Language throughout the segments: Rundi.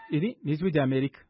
Iri ni ijwi rya Amerika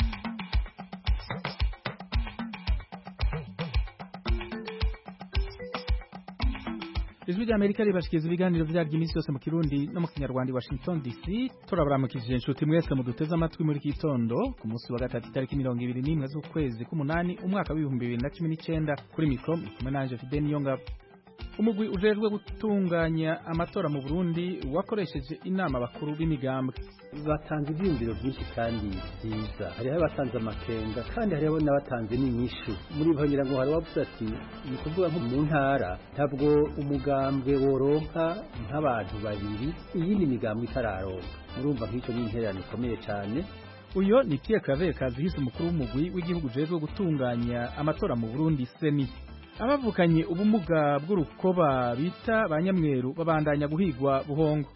ijwi rya Amerika ribashikiriza ibiganiro vyaryo iminsi yose mu Kirundi no mu Kinyarwanda i Washington DC turabaramukije inshuti mwese muduteze amatwi muri kitondo ku munsi wa gatatu itariki mirongo ibiri n'imwe z'ukwezi k'umunani umwaka w'ibihumbi bibiri na cumi n'icenda kuri mikro kumwe nanje Fidel Niyongabo umugwi ujejwe gutunganya amatora mu Burundi wakoresheje inama bakuru b'imigambwe batanze ivyiyumviro vyinshi kandi vyiza hariho abatanze amakenga kandi hariho n'abatanze n'inyishu muri bo ngira ngo hari wavuze ati ni kuvuga nko mu ntara ntabwo umugambwe woronka nk'abantu babiri iyindi migambwe itararonka murumva nk'ico ni intererano ikomeye cane uyo ni Pierre Claver Kazihise umukuru w'umugwi w'igihugu ujejwe gutunganya amatora mu Burundi seni abavukanye ubumuga bw'urukoba bita ba nyamweru babandanya guhigwa buhongo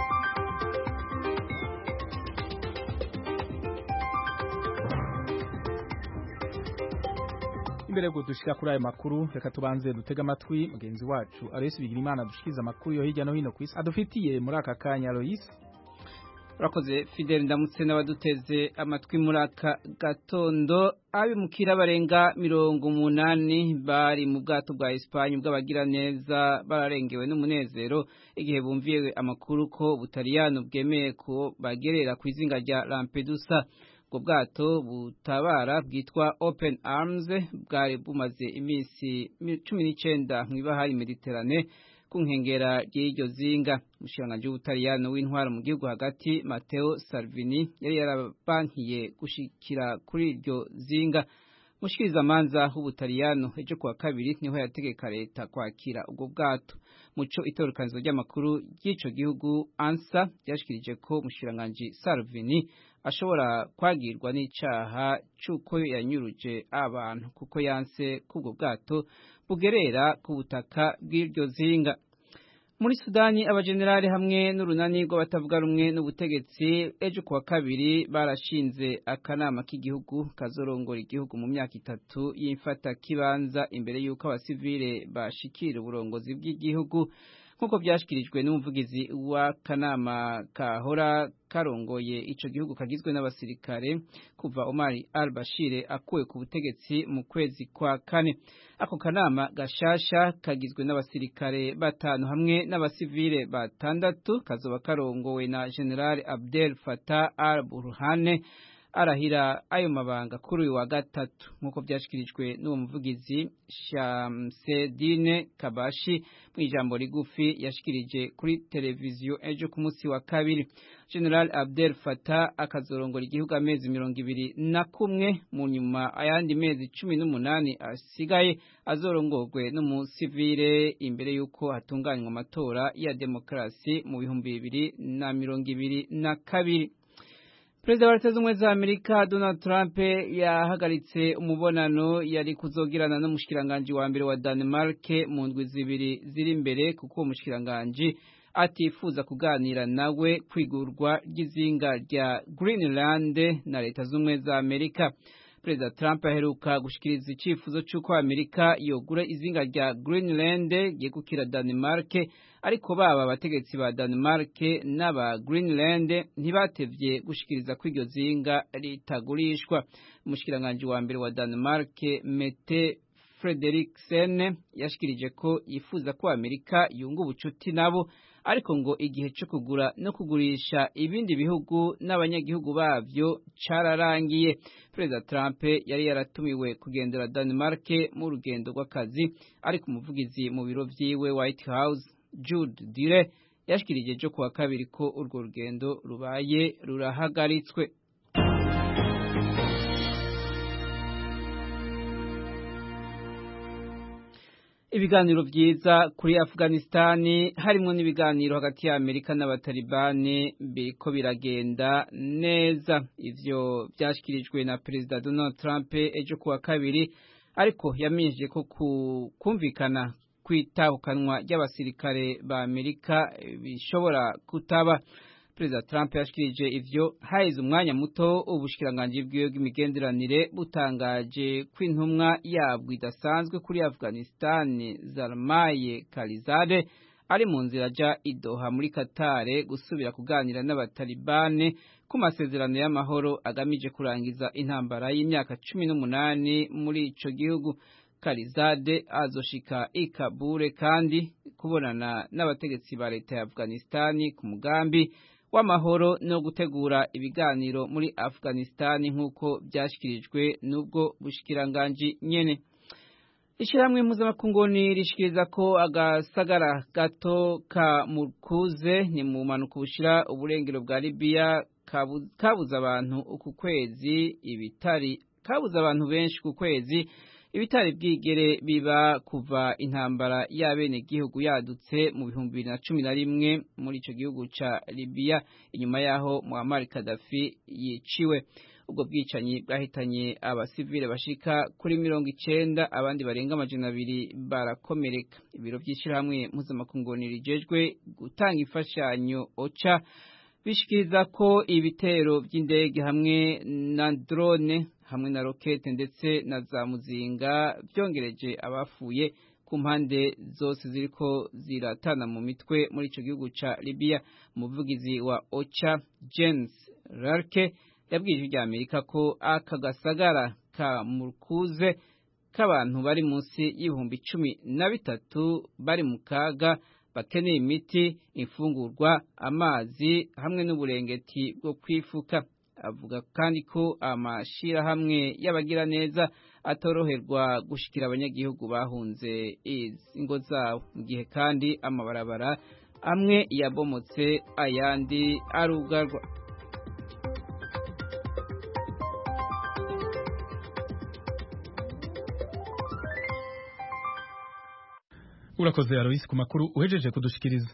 imbere yo dushika kuri ayo makuru reka tubanze dutega amatwi mugenzi wacu Aloysi Bigirimana dushikiriza amakuru yo hirya no hino ku isi adufitiye muri aka kanya Aloysi urakoze Fidel ndamutse n'abaduteze amatwi muri aka gatondo abimukira barenga mirongo umunani bari mu bwato bwa Espanye bw'abagira neza bararengewe n'umunezero igihe bumviye amakuru ko Butaliyano bwemeye ko bagerera ku izinga rya Lampedusa ubwo bwato butabara bwitwa Open Arms bwari bumaze iminsi cumi n'icenda mw'ibahari Mediterane ku nkengera ry'iryo zinga umushikiranganji w'ubutaliyano w'intwaro mu gihugu hagati Matteo Salvini yari yarabankiye gushikira kuri iryo zinga mushikirizamanza w'ubutaliyano ejo kuwa kabiri niho yategeka leta kwakira ubwo bwato muco itorukanizo ry'amakuru ry'ico gihugu ansa ryashikirije ko umushikiranganji Salvini ashobora kwagirwa n'icaha c'uko yanyuruje abantu kuko yanse k'ubwo bwato bugerera ku butaka bw'iryo zinga muri Sudani abajenerali hamwe n'urunani rw'abatavuga rumwe n'ubutegetsi ejo kuwa kabiri barashinze akanama k'igihugu kazorongora igihugu mu myaka itatu y'imfata kibanza imbere y'uko abasivile bashikira uburongozi bw'igihugu nk'uko byashyikirijwe n'umuvugizi w'akanama kahora karongoye ico gihugu kagizwe n'abasirikare kuva Omar al-Bashir akuwe ku butegetsi mu kwezi kwa kane ako kanama gashasha kagizwe n'abasirikare batanu hamwe n'abasivile batandatu kazoba karongowe na General Abdel Fattah al-Burhane arahira ayo mabanga kuri uyu wa gatatu nk'uko byashyikirijwe n'uwo muvugizi Shamsedine Kabashi mu ijambo rigufi yashikirije kuri televiziyo ejo ku munsi wa kabiri General Abdel Fattah akazorongora igihugu amezi mirongo ibiri na kumwe mu nyuma ayandi mezi cumi n'umunani asigaye azorongorwe n'umusivile imbere y'uko hatunganywa amatora ya demokarasi mu bihumbi bibiri na mirongo ibiri na kabiri Perezida wa Leta z'Ubumwe za Amerika Donald Trump yahagaritse umubonano yari kuzogirana n'umushikiranganji wa mbere wa Denmark mu ndwi zibiri ziri imbere kuko uwo mushikiranganji atifuza kuganira nawe kwigurwa ry'izinga rya Greenland na Leta z'Ubumwe za Amerika. Perezida Trump aheruka gushikiriza icifuzo c'uko Amerika yogura izinga rya Greenland yegukira Denmark ariko baba abategetsi ba Denmark n'aba Greenland ntibatevye gushikiriza ko iryo zinga ritagurishwa umushikiranganje wa mbere wa Denmark Mette Frederiksen yashikirije ko yifuza ko Amerika yunga ubucuti nabo ariko ngo igihe cyo kugura no kugurisha ibindi bihugu n'abanyagihugu bavyo cararangiye Perezida Trump yari yaratumiwe kugendera Denmark mu rugendo rw'akazi ariko umuvugizi mu biro vyiwe White House Jude Dire yashikirije ejo kuwa kabiri ko urwo rugendo rubaye rurahagaritswe ibiganiro vyiza kuri Afghanistani harimo n'ibiganiro hagati ya Amerika n'abatalibani biriko biragenda neza ivyo vyashikirijwe na Perezida Donald Trump ejo kuwa kabiri ariko yamenyesheje ko kumvikana kwitahukanwa ry'abasirikare ba Amerika bishobora kutaba Perezida Trump yashikirije ivyo haize umwanya muto ubushikiranganji bwiwe bw'imigenderanire butangaje ko intumwa yabwo idasanzwe kuri Afghanistan Zalmaye Khalizade ari mu nzira ajya idoha muri katare gusubira kuganira n'abatalibane ku masezerano y'amahoro agamije kurangiza intambara y'imyaka cumi n'umunani muri ico gihugu karizade azoshika i kabure kandi kubonana n'abategetsi ba leta ya afghanistani ku mugambi w'amahoro no gutegura ibiganiro muri afghanistani nk'uko byashyikirijwe n'ubwo bushikiranganji nyene ishyirahamwe mpuzamakungu rishikiriza ko agasagara gato ka mukuze ni mu mpanuka bushira uburengero bwa libiya kabuze abantu uku kwezi ibitari kabuze abantu benshi ku kwezi ibitari bwigere biba kuva intambara y'abenegihugu yadutse mu bihumbi bibiri na cumi na rimwe muri icyo gihugu ca libiya inyuma y'aho muhammad kadafi yiciwe ubwo bwicanyi bwahitanye abasivile bashika kuri mirongo icenda abandi barenga amajana abiri barakomereka ibiro by'ishyirahamwe mpuzamakungu rijejwe gutanga imfashanyo oca bishikiriza ko ibitero by'indege hamwe na drone hamwe na rokete ndetse na za muzinga byongereje abafuye ku mpande zose ziriko ziratana mu mitwe muri ico gihugu ca Libya umuvugizi wa OCHA James Rarke yabwiye ijwi Amerika ko aka gasagara ka Murkuze k'abantu bari munsi y'ibihumbi cumi na bitatu bari mu kaga bakeneye imiti imfungurwa amazi hamwe n'uburengeti bwo kwifuka avuga kandi ko amashirahamwe y'abagiraneza atoroherwa gushikira abanyagihugu bahunze ingo zabo mu gihe kandi amabarabara amwe yabomotse ayandi arugarwa urakoze Alois ku makuru uhejeje kudushikiriza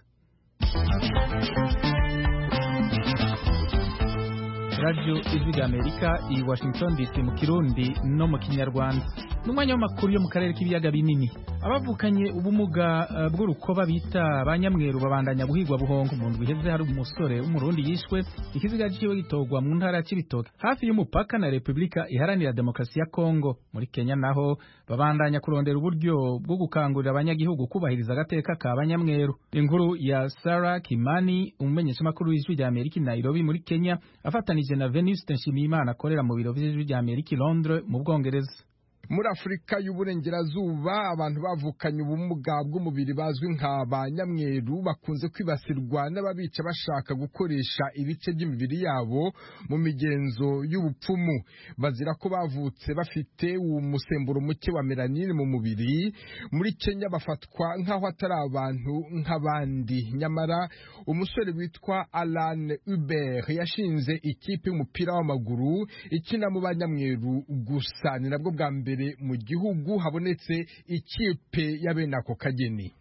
radio ijwi rya amerika i washington dc mu kirundi no mu kinyarwanda n'umwanya w'amakuru yo mu karere k'ibiyaga binini abavukanye ubumuga uh, bw'urukoba bita banyamweru babandanya guhigwa buhongo mu ndwi iheze hari umusore w'umurundi yishwe ikiziga ciwe gitorwa mu ntara ya cibitoke hafi y'umupaka na repubulika iharanira demokarasi ya kongo muri kenya naho babandanya kurondera uburyo bwo gukangurira abanyagihugu kubahiriza agateka ka banyamweru inkuru ya Sarah Kimani umumenyeshamakuru w'ijwi rya Amerika i Nairobi muri Kenya afatanije na Venuste Nshimiyimana akorera mu biro vy'ijwi rya Amerika i Londres mu Bwongereza muri afurika y'uburengerazuba abantu bavukanye ubumuga bw'umubiri bazwi nka ba nyamweru bakunze kwibasirwa n'ababica bashaka gukoresha ibice by'imibiri yabo mu migenzo y'ubupfumu bazira ko bavutse bafite umusemburo muke wa melanine mu mubiri muri kenya bafatwa nk'aho atari abantu nk'abandi nyamara umusore witwa alan uber yashinze ikipe y'umupira w'amaguru ikina mu banyamweru gusa ni nabwo bwa mbere mu gihugu habonetse ikipe ya bene ako kageni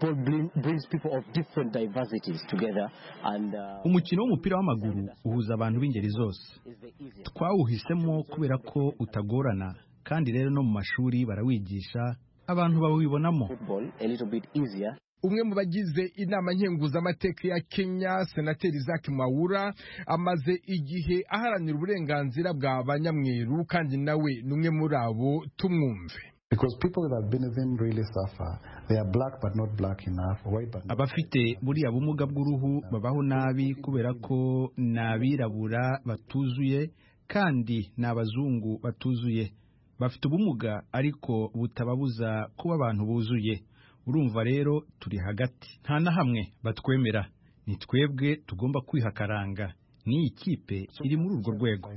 umukino w'umupira w'amaguru uhuza abantu b'ingeri zose twawuhisemo kubera ko utagorana kandi rero no mu mashuri barawigisha abantu bawibonamo umwe mu bagize inama nkenguzamateka ya Kenya senateri Isaac Mwaura amaze igihe aharanira uburenganzira bwa banyamweru kandi nawe ni umwe muri abo tumwumve abafite buriya bumuga bw'uruhu babaho nabi kubera ko ni abirabura batuzuye kandi ni abazungu batuzuye bafite ubumuga ariko butababuza kuba abantu buzuye urumva rero turi hagati nta na hamwe batwemera ni twebwe tugomba kwihakaranga n'iyi kipe iri muri urwo rwego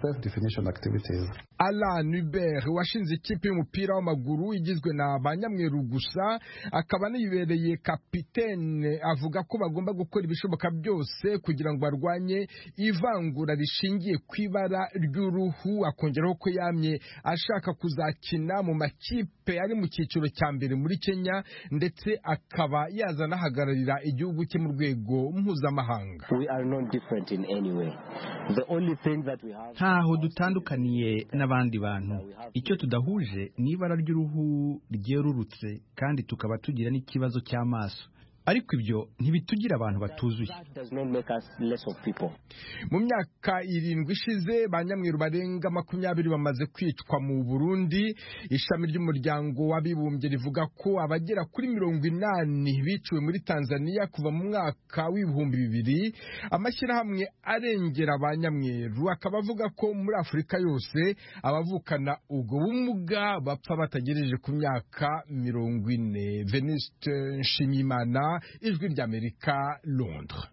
Alan Hubert washinze ikipe y'umupira w'amaguru igizwe na ba nyamweru gusa akaba anibereye kapitene avuga ko bagomba gukora ibishoboka byose kugira ngo barwanye ivangura rishingiye ku ibara ry'uruhu akongeraho ko yamye ashaka kuzakina mu makipe ari mu cyiciro cya mbere muri Kenya ndetse akaba yazanahagararira igihugu cye mu rwego mpuzamahanga ntaho dutandukaniye n'abandi bantu icyo tudahuje ni ibara ry'uruhu ryerurutse kandi tukaba tugira n'ikibazo cy'amaso ariko ibyo ntibitugira abantu batuzuye mu myaka irindwi ishize ba nyamweru barenga makumyabiri bamaze kwicwa mu burundi ishami ry'umuryango w'abibumbye rivuga ko abagera kuri mirongo inani biciwe muri tanzania kuva mu mwaka w'ibihumbi bibiri amashyirahamwe arengera ba nyamweru akaba avuga ko muri afurika yose abavukana ubwo bumuga bapfa batagejeje ku myaka mirongo ine venuste nshimiyimana ijwi ry'amerika londres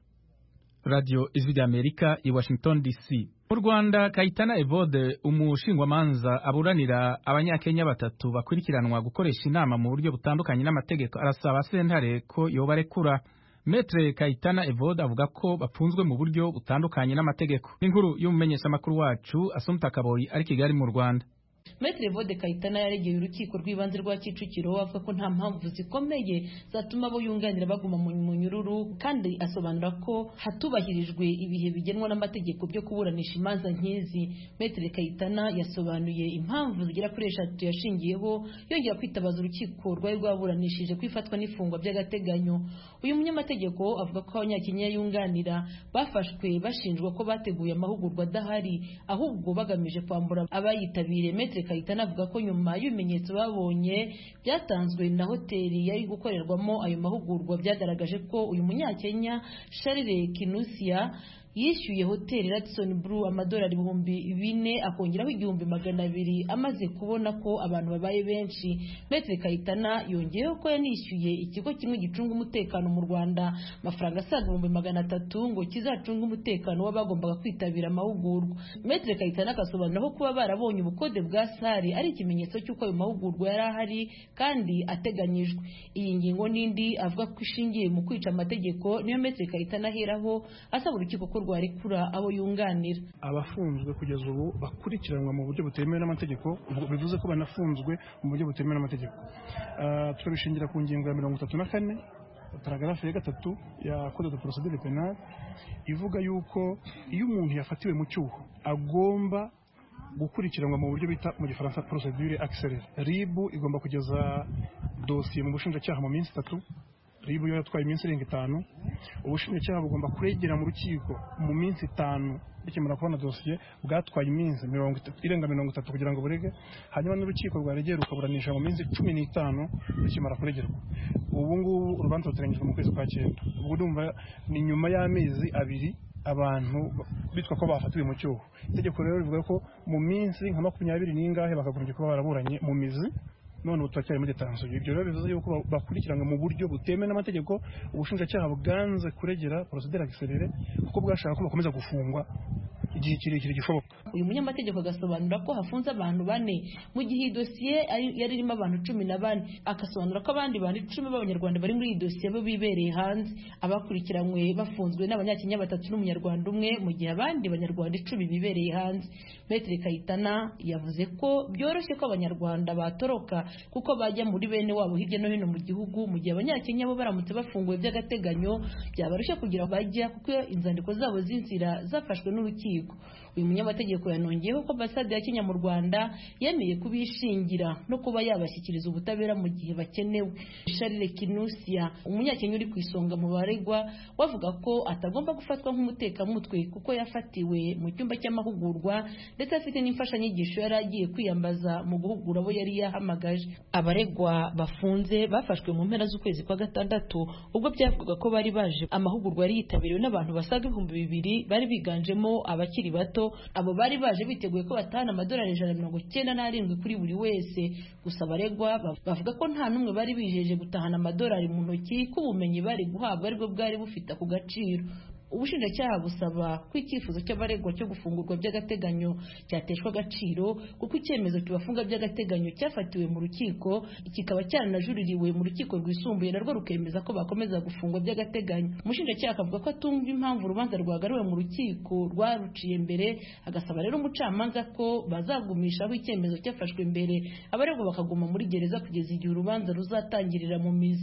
radio ijwi ry'amerika i washington dc mu rwanda kayitana evode umushingwamanza aburanira abanyakenya batatu bakurikiranwa gukoresha inama mu buryo butandukanye n'amategeko arasaba sentare ko yobarekura metre kayitana evode avuga ko bafunzwe mu buryo butandukanye n'amategeko n'inkuru y'umumenyeshamakuru wacu asumta kaboyi ari kigali mu rwanda Maitre Vode Kayitana yaregeye urukiko rw'ibanze rwa Kicukiro avuga ko nta mpamvu zikomeye zatuma abo yunganira baguma mu munyururu kandi asobanura ko hatubahirijwe ibihe bigenwa n'amategeko byo kuburanisha imanza nk'izi Maitre Kayitana yasobanuye impamvu zigera kuri eshatu yashingiyeho yongera kwitabaza urukiko rwari rwaburanishije kwifatwa n'ifungwa by'agateganyo uyu munyamategeko avuga ko abanyakenya yunganira bafashwe bashinjwa ko bateguye amahugurwa adahari ahubwo bagamije kwambura abayitabiriye Maitre Kayitana avuga ko nyuma y'ibimenyetso babonye byatanzwe na hoteli yari gukorerwamo ayo mahugurwa byagaragaje ko uyu munyakenya Charles Kinusia yishyuye hoteli Radisson Blu amadolari ibihumbi bine akongeraho igihumbi magana abiri amaze kubona ko abantu babaye benshi Maitre Kayitana yongeyeho ko yanishyuye ikigo kimwe gicunga umutekano mu Rwanda amafaranga asaga ibihumbi magana atatu ngo kizacunge umutekano w'abagombaga kwitabira amahugurwa Maitre Kayitana agasobanura ko kuba barabonye ubukode bwa sare ari ikimenyetso cy'uko ayo mahugurwa yari ahari kandi ateganyijwe iyi ngingo n'indi avuga ko ishingiye mu kwica amategeko niyo Maitre Kayitana aheraho asaba urukiko ko rwarekura abo yunganira abafunzwe kugeza ubu bakurikiranwa mu buryo butemewe n'amategeko bivuze ko banafunzwe mu buryo butemewe n'amategeko turabishingira ku ngingo ya mirongo itatu na kane paragarafu ya gatatu ya code de procedure penale ivuga yuko iyo umuntu yafatiwe mu cyuho agomba gukurikiranwa mu buryo bita mu gifaransa procedure accélérée RIB igomba kugeza dosiye mu bushinjacyaha mu minsi itatu ribu yo yatwaye iminsi irenga itanu ubushinjacyaha bugomba kuregera mu rukiko mu minsi itanu bikimara kubona dosiye bwatwaye iminsi irenga mirongo itatu kugira ngo burege hanyuma n'urukiko rwaregera rukaburanisha mu minsi cumi n'itanu rukimara kuregerwa ubu ngubu urubanza ruteganyijwe mu kwezi kwa cyenda ubwo urumva ni nyuma y'amezi abiri abantu bitwa ko bafatiwe mu cyuho itegeko rero rivuga ko mu minsi nka makumyabiri n'ingahe bakagombye kuba baraburanye mu mizi none ubu turacyari muri detansiyo ibyo rero bivuze yuko bakurikiranwa mu buryo butemewe n'amategeko ubushinjacyaha bwanze kuregera porosideri akiserere kuko bwashaka ko bakomeza gufungwa igihe kirekire gishoboka uyu munyamategeko agasobanura ko hafunze abantu bane mu gihe iyi dosiye yari irimo abantu cumi na bane agasobanura ko abandi bantu icumi b'abanyarwanda bari muri iyi dosiye bo bibereye hanze abakurikiranywe bafunzwe n'abanyakenya batatu n'umunyarwanda umwe mu gihe abandi banyarwanda icumi bibereye hanze Maitre Kayitana yavuze ko byoroshye ko abanyarwanda batoroka kuko bajya muri bene wabo hirya no hino mu gihugu mu gihe abanyakenya bo baramutse bafunguwe by'agateganyo byabarushya kugira bajya kuko inzandiko zabo z'inzira zafashwe n'urukiko uyu munyamategeko yanongeyeho ko ambasade ya Kenya mu Rwanda yemeye kubishingira no kuba yabashyikiriza ubutabera mu gihe bakenewe Charles Kinusia umunyakenya uri ku isonga mu baregwa wavuga ko atagomba gufatwa nk'umutekamutwe kuko yafatiwe mu cyumba cy'amahugurwa ndetse afite n'imfashanyigisho yari agiye kwiyambaza mu guhugura abo yari yahamagaje abaregwa bafunze bafashwe mu mpera z'ukwezi kwa gatandatu ubwo byavugaga ko bari baje amahugurwa yari yitabiriwe n'abantu basaga ibihumbi bibiri bari biganjemo abakiri bato abo bari baje biteguye ko batahana amadolari ijana na mirongo icyenda n'arindwi kuri buri wese gusa abaregwa bavuga ko nta n'umwe bari bijeje gutahana amadolari mu ntoki ko ubumenyi bari guhabwa aribwo bwari bufite ako gaciro ubushinjacyaha busaba ko icyifuzo cy'abaregwa cyo gufungurwa by'agateganyo cyateshwa agaciro kuko icyemezo kibafunga by'agateganyo cyafatiwe mu rukiko kikaba cyaranajuririwe mu rukiko rwisumbuye narwo rukemeza ko bakomeza gufungwa by'agateganyo umushinjacyaha akavuga ko atumva impamvu urubanza rwagaruwe mu rukiko rwaruciye mbere agasaba rero umucamanza ko bazagumishaho icyemezo cyafashwe mbere abaregwa bakaguma muri gereza kugeza igihe urubanza ruzatangirira mu mizi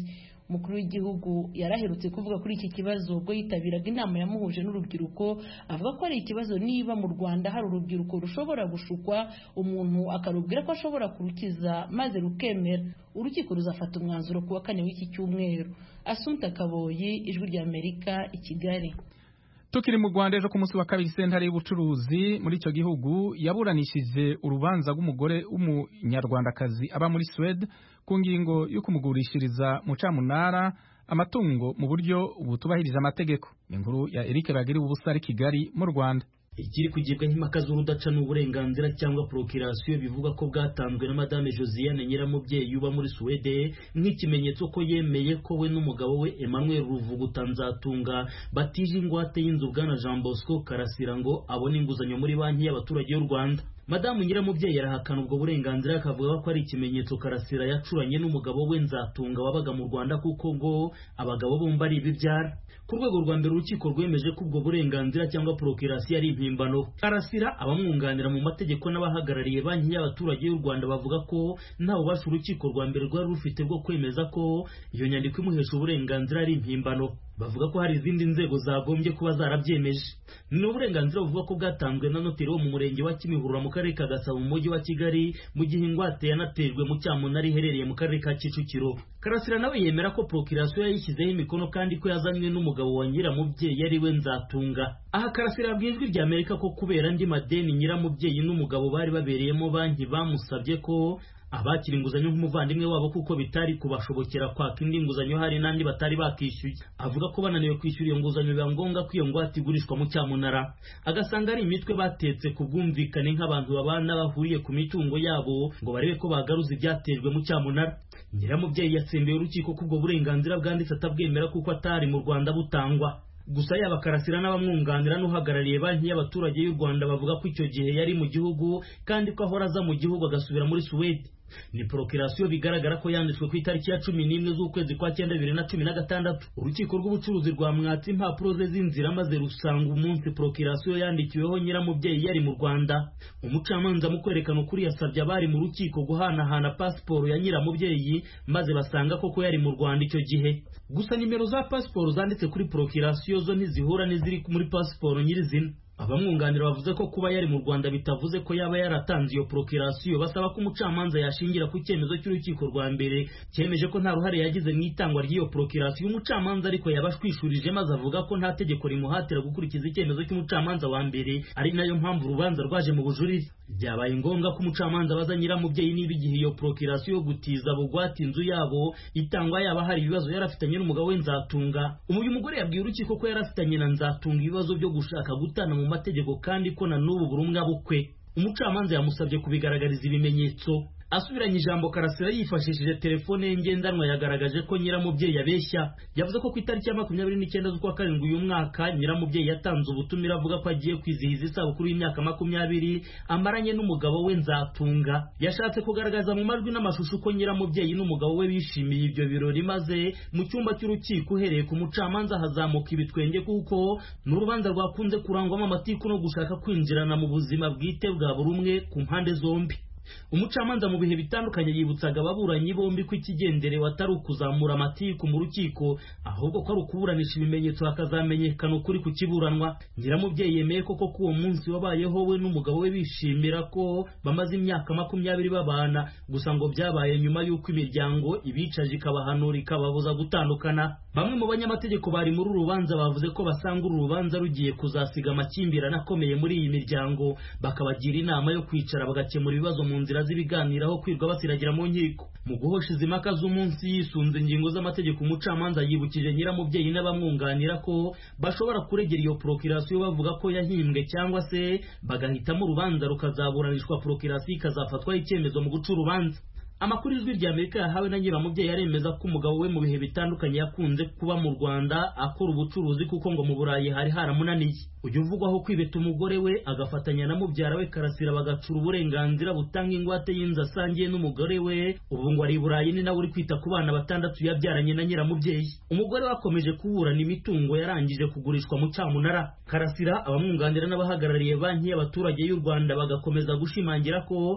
umukuru w'igihugu yaraherutse kuvuga kuri iki kibazo ubwo yitabiraga inama yamuhuje n'urubyiruko avuga ko ari ikibazo niba mu rwanda hari urubyiruko rushobora gushukwa umuntu akarubwira ko ashobora kurukiza maze rukemera urukiko ruzafata umwanzuro ku wa kane w'iki cyumweru asunta kaboyi ijwi ry'amerika i kigali tukiri mu rwanda ejo ku munsi wa kabiri sentare y'ubucuruzi muri icyo gihugu yaburanishije urubanza rw'umugore w'umunyarwandakazi aba muri suwede ku ngingo yo kumugurishiriza mu camunara amatungo mu buryo butubahirije amategeko ni inkuru ya eric bagira ubusa ari kigali mu rwanda ikiri kugibwa nk'impaka z'urudaca n'uburenganzira cyangwa procreation bivuga ko bwatanzwe na madame josiane nyiramubyeyi uba muri suwede nk'ikimenyetso ko yemeye ko we n'umugabo we emmanuel ruvuguta nzatunga batije ingwate y'inzu bwana jean bosco karasira ngo abone inguzanyo muri banki y'abaturage y'u rwanda madamu nyiramubyeyi arahakana ubwo burenganzira akavuga ko ari ikimenyetso karasira yacuranye n'umugabo we nzatunga wabaga mu rwanda kuko ngo abagabo bombi ari ibibyara ku rwego rwa mbere urukiko rwemeje ko ubwo burenganzira cyangwa procreation ari impimbano karasira abamwunganira mu mategeko n'abahagarariye banki y'abaturage y'u rwanda bavuga ko nta bubasha urukiko rwa mbere rwari rufite bwo kwemeza ko iyo nyandiko imuhesha uburenganzira ari impimbano bavuga ko hari izindi nzego zagombye kuba zarabyemeje ni uburenganzira buvuga ko bwatanzwe na noteri wo mu murenge wa kimihurura mu karere ka gasabo mu mujyi wa kigali mu gihe ingwate yanatejwe mu cyamunara iherereye mu karere ka kicukiro karasira nawe yemera ko procreation yayishyizeho imikono kandi ko yazanywe n'umugabo wa nyiramubyeyi ari we nzatunga aha karasira yabwiye ijwi rya amerika ko kubera andi madeni nyiramubyeyi n'umugabo bari babereyemo banki bamusabye ko abakira inguzanyo nk'umuvandimwe wabo kuko bitari kubashobokera kwaka indi nguzanyo hari n'andi batari bakishyuye avuga ko bananiwe kwishyura iyo nguzanyo biba ngombwa ko iyo ngwate igurishwa mu cyamunara agasanga ari imitwe batetse ku bwumvikane nk'abantu babana bahuriye ku mitungo yabo ngo barebe ko bagaruza ibyatejwe mu cyamunara nyiramubyeyi yatsembeye urukiko ko ubwo burenganzira bwanditse atabwemera kuko atari mu rwanda butangwa gusa yaba karasira n'abamwunganira n'uhagarariye banki y'abaturage y'u rwanda bavuga ko icyo gihe yari mu gihugu kandi ko ahora aza mu gihugu agasubira muri suwede ni procreation bigaragara ko yanditswe ku itariki ya cumi n'imwe z'ukwezi kwa cyenda bibiri na cumi na gatandatu urukiko rw'ubucuruzi rwamwatse impapuro ze z'inzira maze rusanga umunsi procreation yandikiweho nyiramubyeyi yari mu rwanda umucamanza mu kwerekana ukuri yasabye abari mu rukiko guhanahana pasiporo ya nyiramubyeyi maze basanga koko yari mu rwanda icyo gihe gusa nimero za pasiporo zanditse kuri procreation zo ntizihura n'iziri muri pasiporo nyirizina abamwunganira bavuze ko kuba yari mu rwanda bitavuze ko yaba yaratanze iyo procreation basaba ko umucamanza yashingira ku cyemezo cy'urukiko rwa mbere cyemeje ko nta ruhare yagize mu itangwa ry'iyo procreation umucamanza ariko yabashwishurije maze avuga ko nta tegeko rimuhatira gukurikiza icyemezo cy'umucamanza wa mbere ari nayo mpamvu urubanza rwaje mu bujurire byabaye ngombwa ko umucamanza abaza nyiramubyeyi niba igihe iyo procreation yo gutiza bugwate inzu yabo itangwa yaba hari ibibazo yari afitanye n'umugabo we nzatunga uyu mugore yabwiye urukiko ko yari afitanye na nzatunga ibibazo byo gushaka gutana mu mategeko kandi ko na n'ubu buri umwe abukwe umucamanza yamusabye kubigaragariza ibimenyetso asubiranye ijambo karasira yifashishije telefone ye ngendanwa yagaragaje ko nyiramubyeyi abeshya yavuze ko ku itariki ya makumyabiri n'icyenda z'ukwa karindwi uyu mwaka nyiramubyeyi yatanze ubutumire avuga ko agiye kwizihiza isabukuru y'imyaka makumyabiri amaranye n'umugabo we nzatunga yashatse kugaragaza mu majwi n'amashusho ko nyiramubyeyi n'umugabo we bishimiye ibyo birori maze mu cyumba cy'urukiko uhereye ku mucamanza hazamuka ibitwenge kuko ni urubanza rwakunze kurangwamo amatiku no gushaka kwinjirana mu buzima bwite bwa buri umwe ku mpande zombi umucamanza mu bihe bitandukanye yibutsaga ababuranyi bombi ko ikigenderewe atari ukuzamura amatiku mu rukiko ahubwo ko ari ukuburanisha ibimenyetso hakazamenyekana ukuri ku kiburanwa nyiramubyeyi yemeye koko ko uwo munsi wabayeho we n'umugabo we bishimira ko bamaze imyaka makumyabiri babana gusa ngo byabaye nyuma y'uko imiryango ibicaje ikabahanura ikababuza gutandukana bamwe mu banyamategeko bari muri uru rubanza bavuze ko basanga uru rubanza rugiye kuzasiga amakimbirane akomeye muri iyi miryango bakabagira inama yo kwicara bagakemura ibibazo mu nzira z'ibiganiro aho kwirwa basiragira mu nkiko mu guhosha izi mpaka z'umunsi yisunze ingingo z'amategeko umucamanza yibukije nyiramubyeyi n'abamwunganira ko bashobora kuregera iyo procreation bavuga ko yahimbwe cyangwa se bagahitamo urubanza rukazaburanishwa procreation ikazafatwaho icyemezo mu guca urubanza amakuru ijwi rya amerika yahawe na nyiramubyeyi aremeza ko umugabo we mu bihe bitandukanye yakunze kuba mu rwanda akora ubucuruzi kuko ngo mu burayi hari haramunaniye ujya uvugwaho kwibeta umugore we agafatanya na mubyara we karasira bagacura uburenganzira butanga ingwate y'inzu asangiye n'umugore we ubu ngo ari i burayi ni nawe uri kwita ku bana batandatu yabyaranye na nyiramubyeyi umugore we akomeje kuburana imitungo yarangije kugurishwa mu cyamunara karasira abamwunganira n'abahagarariye banki y'abaturage y'u rwanda bagakomeza gushimangira ko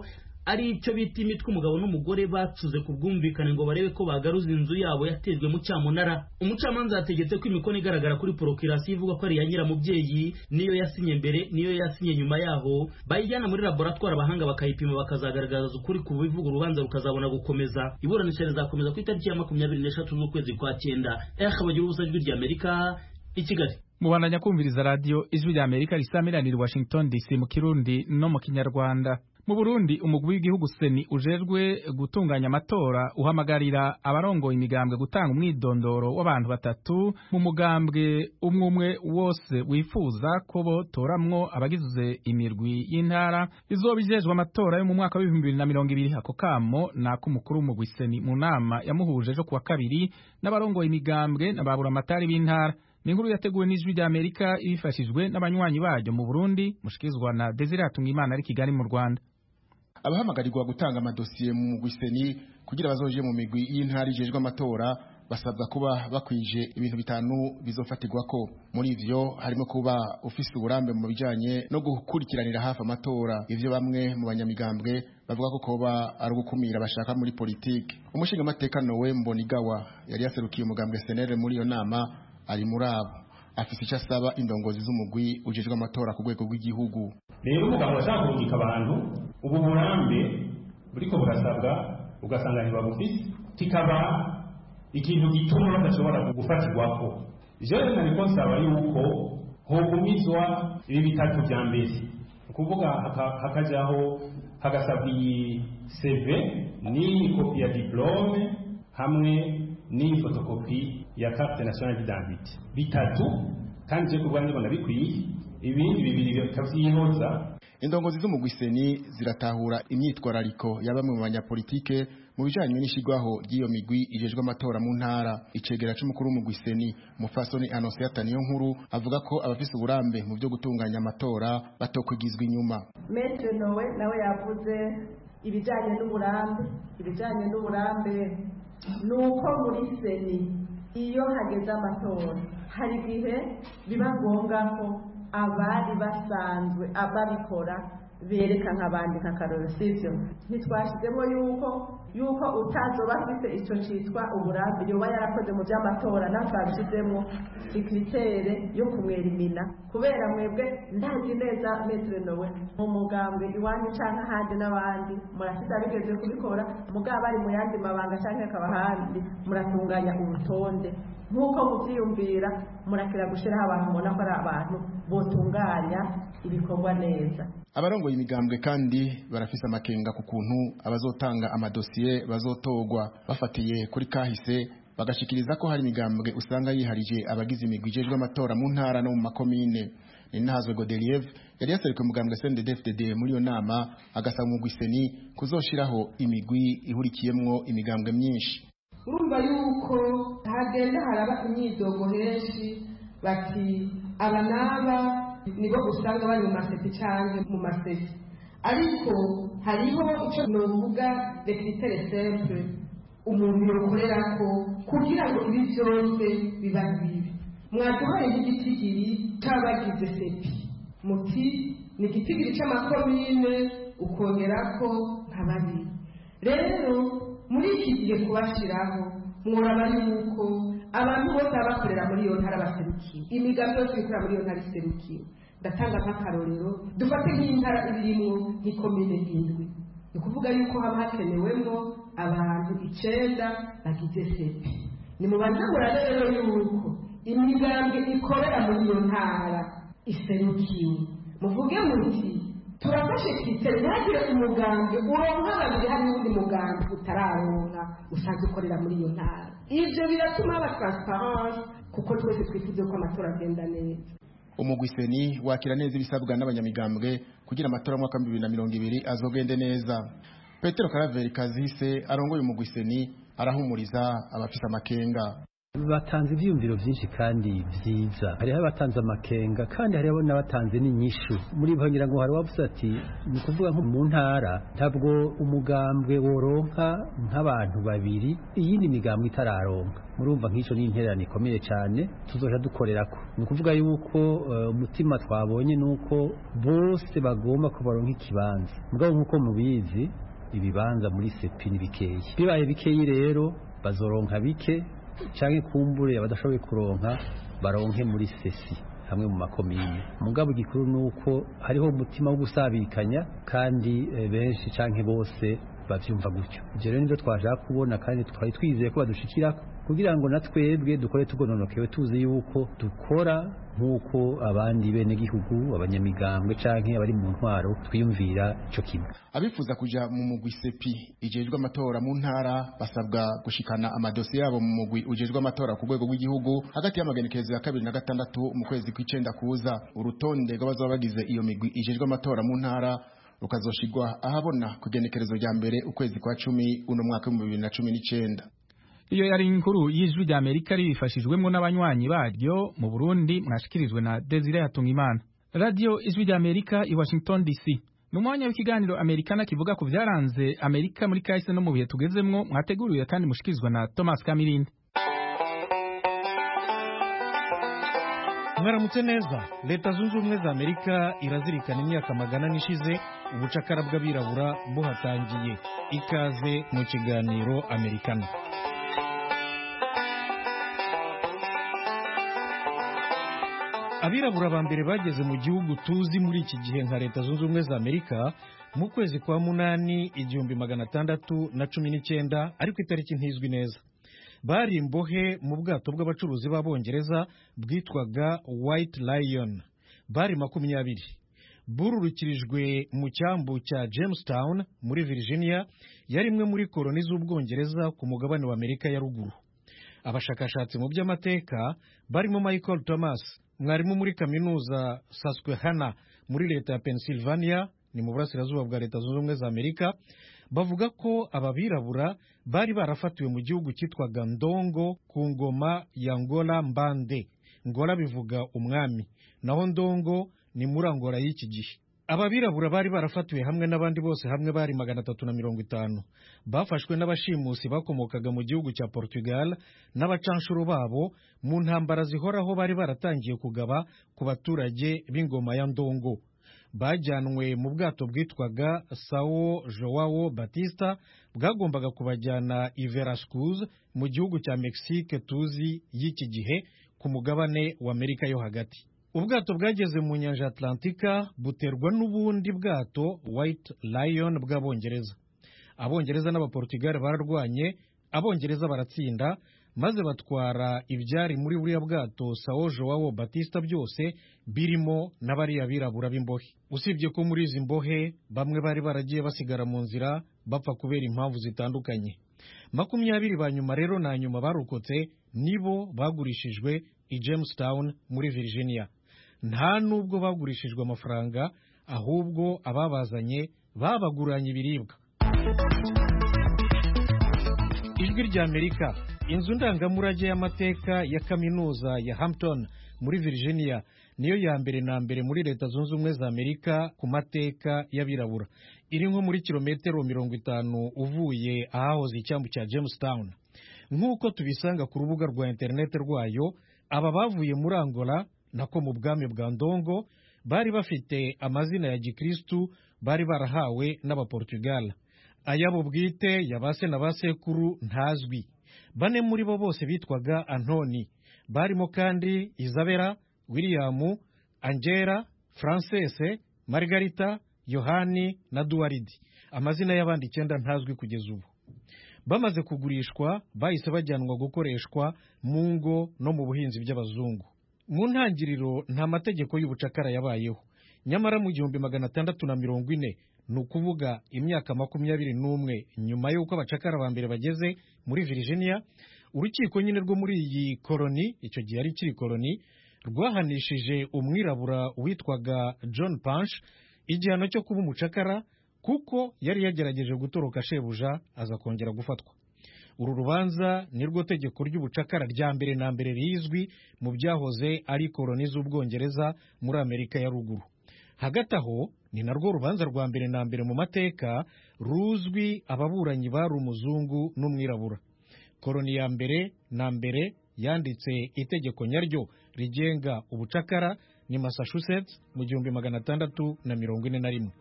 ari icyo bita imitwe umugabo n'umugore bacuze ku bwumvikane ngo barebe ko bagaruza inzu yabo yatejwe mu cyamunara umucamanza yategetse ko imikono igaragara kuri porokirasiyo ivuga ko ari iya nyiramubyeyi niyo yasinye mbere niyo yasinye nyuma yaho bayijyana muri laboratwari abahanga bakayipima bakazagaragaza ukuri ku bivuga urubanza rukazabona gukomeza iburanisha rizakomeza ku itariki ya makumyabiri n'eshatu z'ukwezi kwa cyenda eha bagira ubusa ijwi ry'amerika i kigali mubandanya kumviriza radiyo ijwi rya amerika risamiranira i washington dc mu kirundi no mu kinyarwanda mu burundi umugwi w'igihugu seni ujejwe gutunganya amatora uhamagarira abarongoye imigambwe gutanga umwidondoro w'abantu batatu mu mugambwe umwe umwe wose wifuza ko botoramwo abagize imirwi y'intara izoba ijejwe amatora yo mu mwaka w'ibihumbi bibiri na mirongo ibiri ako kamo ni ak'umukuru w'umugwi seni mu nama yamuhuje ejo kuwa kabiri n'abarongoye imigambwe na baburamatari b'intara ni inkuru yateguwe n'ijwi rya amerika ibifashijwe n'abanywanyi baryo mu burundi mushikirizwa na desire hatungimana ari kigali mu rwanda abahamagarirwa gutanga amadosiye mu mugwi seni kugira bazoje mu migwi y'intara ijejwe amatora basabwa kuba bakwije ibintu bitanu bizofatirwa ko muri ivyo harimo kuba ufise uburambe mu bijanye no gukurikiranira hafi amatora ivyo bamwe mu banyamigambwe bavuga ko koba ari ugukumira bashaka muri politike umushinga amateka Nowe Mbonigawa yari yaserukiye umugambwe senere muri iyo nama ari muri abo afise icyo asaba indongozi z'umugwi ujejwe amatora ku rwego rw'igihugu rero umugabo ashaka kurungika abantu ubu burambe buriko burasabwa ugasanga ntibabufise kikaba ikintu gituma badashobora gufatirwako jewe nariko nsaba yuko hogumizwa ibi bitatu vya mbere ni ukuvuga hakajaho hagasabwa iyi cv n'iyi kopi ya diplome hamwe n'iyi fotokopi ya carte nationale d'identité bitatu kandi je kubwa ndibona bikwiye ibindi bibiri bikavyihoza indongozi z'umugwi seni ziratahura imyitwarariko ya bamwe mu banyapolitike mu bijanye n'ishigwaho ry'iyo migwi ijejwe amatora mu ntara icegera c'umukuru w'umugwi seni mufasoni anosiata niyo nkuru avuga ko abafise uburambe mu vyo gutunganya amatora batokwigizwa inyuma metre nowe nawe yavuze ibijanye n'uburambe ibijanye n'uburambe ni uko muri seni iyo hageze amatora hari igihe biba ngombwa ko abari basanzwe ababikora bereka nk'abandi nk'akaroro sivyo ntitwashizemo yuko yuko utazoba afite ico citwa uburambe yoba yarakoze mu vy'amatora naho twabishizemo ikritere yo kumwerimina kubera mwebwe ndazi neza metre nowe mu mugambwe iwanyu canke ahandi n'abandi murafise abigeze kubikora mugabo bari mu yandi mabanga canke akaba ahandi muratunganya urutonde nk'uko muvyiyumvira murakira gushiraho abantu mubona ko ari abantu botunganya ibikorwa neza abarongoye imigambwe kandi barafise amakenga ku kuntu abazotanga amadosiye bazotogwa bafatiye kuri kahise bagashikiriza ko hari imigambwe usanga yiharije abagize imigwi ijejwe amatora mu ntara no mu makomine ninahazwe Godeliev yari yaserukiye umugambwe CNDD-FDD muri iyo nama agasaba umugwi seni kuzoshiraho imigwi ihurikiyemwo imigambwe myinshi urumva yuko hagenda haraba imyidogo henshi bati aba n'aba nibo usanga bari mu maseti cyangwa mu maseti ariko hariho icyo novuga rekritere simple umuntu yokorera ko kugira ngo ibi byose biba bibi mwaduhaye nk'igitigiri cy'abagize sepi muti ni igitigiri cy'amakomine ukongera ko nka babiri rero muri iki gihe kubashyiraho mworaba yuko abantu bose baba bakorera muri iyo ntara baserukiwe imigambi yose ikorera muri iyo ntara iserukiwe ndatanga nk'akarorero dufate nk'intara irimo nk'ikomine indwi ni ukuvuga yuko haba hakenewemo abantu icenda bagize sepi ni mu bantabura rero yuko imigambi ikorera muri iyo ntara iserukiwe muvuge muti turafashe kitero ntihagire umugambi uronka babiri hari n'undi mugambi utararonka usanzwe ukorera muri iyo ntara ibyo biratuma haba transparence kuko twese twifuza ko amatora agenda neza umugwi seni wakira neza ibisabwa n'abanyamigambwe kugira amatora mu mwaka wa bibiri na mirongo ibiri azogende neza petero karaveri kazise arongoye umugwi seni arahumuriza abafise amakenga batanze ibyiyumviro byinshi kandi byiza hariho abatanze amakenga kandi hariho n'abatanze n'inyishu muri bo ngira ngo hari uwavuze ati ni ukuvuga nko mu ntara ntabwo umugambwe woronka nk'abantu babiri iyindi migambwe itararonka murumva nk'icyo ni intererano ikomeye cyane tuzoja dukorera ko ni ukuvuga yuko umutima twabonye ni uko bose bagomba ko baronka ikibanza mugabo nk'uko mubizi ibibanza muri sepi ni bikeyi bibaye bikeyi rero bazoronka bike canke kumbure abadashoboye kuronka baronke muri sesi hamwe mu makomine mugabo igikuru nuko hariho umutima wo gusabikanya kandi benshi canke bose bavyumva gutyo ivyo rero nivyo twashaka kubona kandi twari twizeye ko badushikirako kugira ngo na twebwe dukore tugononokewe tuzi yuko dukora nk'uko abandi bene gihugu abanyamigambwe canke abari mu ntwaro twiyumvira ico kimwe abifuza kuja mu mugwi sepi ijejwe amatora mu ntara basabwa gushikana amadosiye yabo mu mugwi ujejwe amatora ku rwego rw'igihugu hagati y'amagenekerezo ya kabiri na gatandatu mu kwezi kw'icenda kuza urutonde rw'abazoba bagize iyo migwi ijejwe amatora mu ntara rukazoshigwa ahabona ku igenekerezo rya mbere ukwezi kwa cumi uno mwaka w'ibihumbi bibiri na cumi n'icenda iyo yari inkuru y'ijwi rya amerika ribifashijwemo n'abanywanyi baryo mu burundi mwashikirijwe na desire hatungimana radiyo ijwi rya amerika i washington dc ni umwanya w'ikiganiro amerikana kivuga ku byaranze amerika muri kahise no mu bihe tugezemwo mwateguriwe kandi mushikirizwa na thomas kamirindi mwaramutse neza leta zunze ubumwe za amerika irazirikana imyaka magana n'ishize ubucakara bw'abirabura buhatangiye ikaze mu kiganiro amerikana abirabura ba mbere bageze mu gihugu tuzi muri iki gihe nka leta zunze ubumwe za amerika mu kwezi kwa munani igihumbi magana atandatu na cumi n'icyenda ariko itariki ntizwi neza bari imbohe mu bwato bw'abacuruzi b'abongereza bwitwaga white lion bari makumyabiri bururukirijwe mu cyambu cya jamestown muri virginia yari imwe muri koroni z'ubwongereza ku mugabane wa amerika ya ruguru abashakashatsi mu by'amateka barimo michael thomas mwarimu muri kaminuza Susquehanna muri leta ya Pennsylvania ni mu burasirazuba bwa leta zunze ubumwe za Amerika bavuga ko aba birabura bari barafatiwe mu gihugu cyitwaga Ndongo ku ngoma ya Ngola Mbande Ngola bivuga umwami naho Ndongo ni muri Angola y'iki gihe aba birabura bari barafatiwe hamwe n'abandi bose hamwe bari magana atatu na mirongo itanu bafashwe n'abashimusi bakomokaga mu gihugu cya Portugal n'abacanshuro babo mu ntambara zihoraho bari baratangiye kugaba ku baturage b'ingoma ya Ndongo bajyanwe mu bwato bwitwaga Sao Joao Batista bwagombaga kubajyana i Veracruz mu gihugu cya Mexique tuzi y'iki gihe ku mugabane wa Amerika yo hagati ubwato bwageze mu nyanja atlantika buterwa n'ubundi bwato white lion bw'abongereza abongereza n'abaportugal bararwanye abongereza baratsinda maze batwara ibyari muri buriya bwato sao joao batista byose birimo n'abariya birabura b'imbohe usibye ko muri izi mbohe bamwe bari baragiye basigara mu nzira bapfa kubera impamvu zitandukanye makumyabiri ba nyuma rero na nyuma barokotse nibo bagurishijwe i jamestown muri virginia nta nubwo bagurishijwe amafaranga ahubwo ababazanye babaguranye ibiribwa ijwi rya amerika inzu ndangamurage y'amateka ya kaminuza ya hampton muri virginia niyo ya mbere na mbere muri leta zunze ubumwe za amerika ku mateka y'abirabura iri nko muri kilometero mirongo itanu uvuye ahahoze icyambu cya jamestown nk'uko tubisanga ku rubuga rwa interineti rwayo aba bavuye muri angola nako mu bwami bwa ndongo bari bafite amazina ya gikristu bari barahawe n'abaportugal ayabo bwite ya ba se na ba sekuru ntazwi bane muri bo bose bitwaga antoni barimo kandi isabela william angela francese margarita yohani na duwaridi amazina y'abandi icyenda ntazwi kugeza ubu bamaze kugurishwa bahise bajyanwa gukoreshwa mu ngo no mu buhinzi by'abazungu mu ntangiriro nta mategeko y'ubucakara yabayeho nyamara mu gihumbi magana atandatu na mirongo ine ni ukuvuga imyaka makumyabiri n'umwe nyuma y'uko abacakara ba mbere bageze muri virginia urukiko nyine rwo muri iyi koroni icyo gihe ari ikiri koroni rwahanishije umwirabura witwaga john punch igihano cyo kuba umucakara kuko yari yagerageje gutoroka shebuja aza kongera gufatwa uru rubanza ni rwo tegeko ry'ubucakara rya mbere na mbere rizwi mu byahoze ari koroni z'ubwongereza muri amerika ya ruguru hagati aho ni narwo rubanza rwa mbere na mbere mu mateka ruzwi ababuranyi bari umuzungu n'umwirabura koroni ya mbere na mbere yanditse itegeko nyaryo rigenga ubucakara ni massachusetts mu gihumbi magana atandatu na mirongo ine na rimwe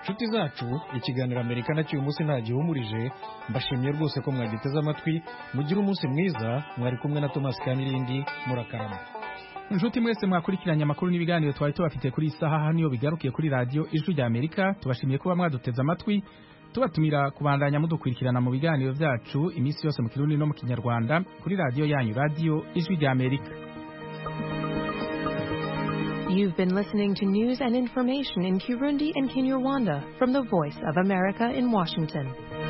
nshuti zacu ikiganiro amerika nacyo uyu munsi ntagihumurije mbashimiye rwose ko mwagiteze amatwi mugire umunsi mwiza mwari kumwe na thomas kanirindi murakarama inshuti mwese mwakurikiranye amakuru n'ibiganiro twari tubafite kuri iyi saha hano iyo bigarukiye kuri radiyo ijwi rya amerika tubashimiye kuba mwaduteze amatwi tubatumira kubandanya mudukurikirana mu biganiro byacu iminsi yose mu kirundi no mu kinyarwanda kuri radiyo yanyu radiyo ijwi rya amerika You've been listening to news and information in Kirundi and Kinyarwanda from the Voice of America in Washington.